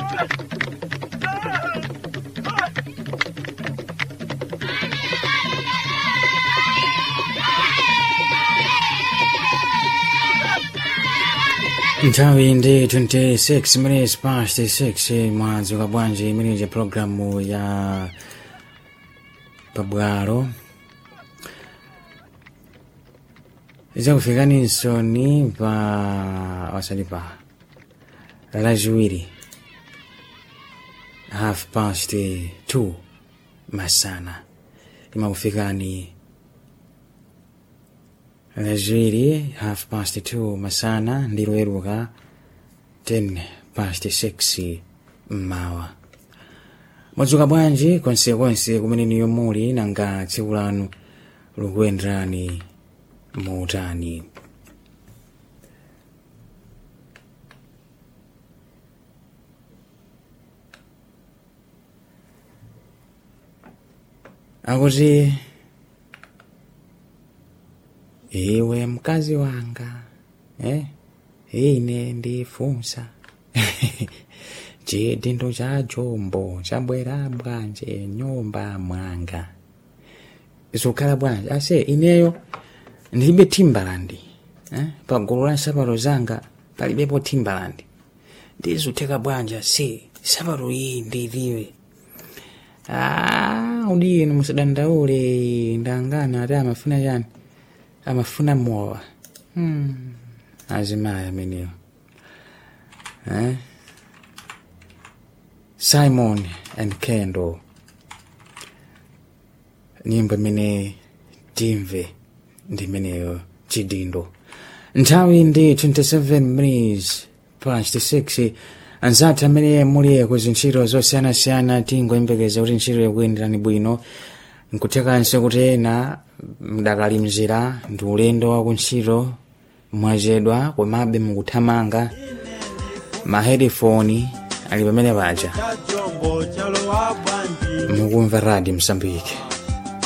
nthawi ndi 26 minutes past 6 mwadzuka bwanji imeneyi programu ya pabwalo idzakufikaninso ni pa wasati pa lachiwiri half past 2 masana imakufikani lachiwiri half past 2 masana ndi loweruka 10 past 6 mmawa mwadzuka bwanji konsekonse kumene niyo muli nanga tsiku lanu likuyenderani muutani akuti iwe mkazi wanga eh? ine ndifunsa chidindo cha jombo chabwera bwanje nyumba mwanga zikukhala bwanji ase ineyo ndilibe timbalandi eh? pagulu la nsapato zanga palibepo timbalandi ndizutheka bwanji ase sapato iyi ndiliwe Ah, udini musadandaule ndangana ati amafuna chani amafuna mowa hmm. azimayi amenewo eh? simon and kendo nyimbo imene timve ndi imeneyo chidindo nthawi ndi 27 minutes past 6 anzathu amene muli kuzintchito zosiyanasiyana tingoyembekeza kuti ntchito ikuyenderani bwino nkuthekanso kuti ena mdakali mzira ndi ulendo wa kuntchito mwachedwa komabe mukuthamanga mahedifoni ali pamene paja chajombo chalowa bwanji mukumva radio msambiki